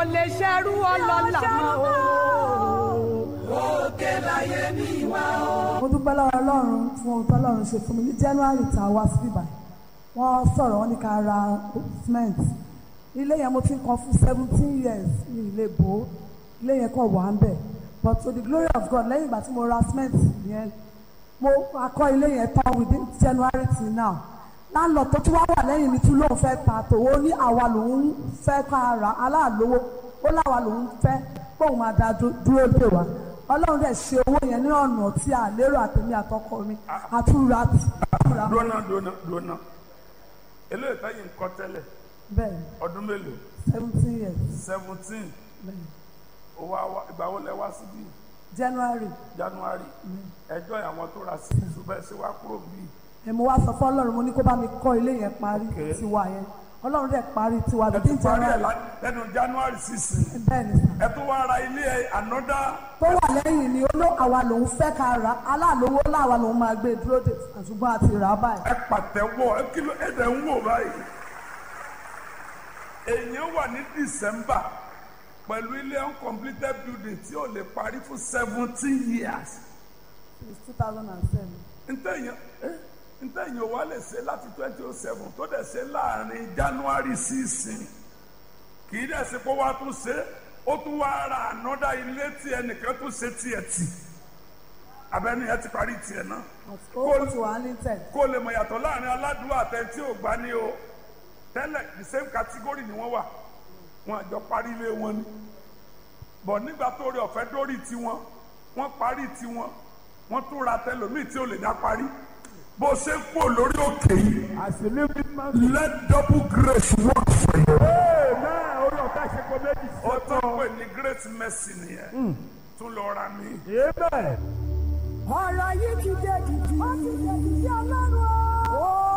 lè ṣerú ọlọ́lá mọ́ o. òkè láyé mi wá o. mo dúpẹ́ lọ́wọ́ ọlọ́run fún ohun tó ọlọ́run ṣe fún mi ní january tá a wá sí ibà wọ́n sọ̀rọ̀ wọ́n ní ká ra cement ilé yẹn mo ti ń kan fún seventeen years ní ilé bò ó ilé yẹn kàn wà ń bẹ̀ but to the glory of God lẹ́yìn ìgbà tí mo ra cement yẹn mo akọ́ ilé yẹn tán within january till now láńlọ tó tún wá wà lẹ́yìn mi tún lóun fẹ́ ta tòwó ní àwa lòun fẹ́ ká ra aláàlówó ó láwa lòun fẹ́ kóun máa da dú- dúró dè wá ọlọ́run dẹ̀ ṣe owó yẹn ní ọ̀nà tí a lérò àtẹ̀mí àtọkọ mi àtúra àtúra dúnà dúnà dúnà eléyìí táyì ń kọ́ tẹ́lẹ̀ bẹ́ẹ̀ ọdún mélòó seventeen years seventeen bẹ́ẹ̀ owó àwa ìgbà wo lẹ wá síbí january january ẹjọ́ àwọn tó ra sí ṣùgbọ́n ṣe wá kúrò bíi ẹ̀ mo wá sọ fún ọlọ́run mo ní kó bá mi kọ́ ilé yẹn parí Okay. tiwa yẹn ọlọ́run dẹ̀ parí tiwa ẹ bíi ti parí ẹ january lá- lẹ́nu january sixteen bẹ́ẹ̀ ni sà ẹ tó wá ra ilé ẹ ànọ́dá tó wà lẹ́yìn ni oló àwa lòun fẹ́ ká ra aláàlówó láwa lòun máa gbé dúró dè ṣùgbọ́n àti rà á báyìí. ẹ pàtẹ́wọ́ ẹ kí ló ẹ dẹ̀ ń wò báyìí èèyàn wà ní december pẹ̀lú ilé uncompleted building tí ò lè parí fún seventeen years since two thousand and seven. ntẹ̀yìn eh, ntẹ̀yìn ò wá lè ṣe láti twenty oh seven tó dẹ̀ ṣe láàrin january sísìn kì í dẹ̀ ṣe kó wá tún ṣe ó tún wá ra ànọ́dá ilé tí ẹnìkan tún ṣe tiẹ̀ tì abẹ́ni ẹ ti parí tiẹ̀ náà ó ti wà ní tẹ̀. kó lè mọ̀ yàtọ̀ láàrin aládùúgbò àtẹ tí ò gbá ní o tẹ́lẹ̀ the same category ni wọ́n wà wọn àjọ parí ilé wọn ni bọ̀ nígbà tó rí ọ̀fẹ́ dórí tiwọn wọ́n parí tiwọn wọ́n tún ra tẹlòmíì tí ò lè dá parí bó ṣe ń pò lórí òkè yìí As a living man. let double grace work for you. Amen. Orí ọ̀fẹ́ ṣe kò méjì sí ó tún ọ̀tọ̀. pè ní great mercy nìyẹn tún lọ ra mi. Amen. ọ̀rọ̀ yìí ti dé di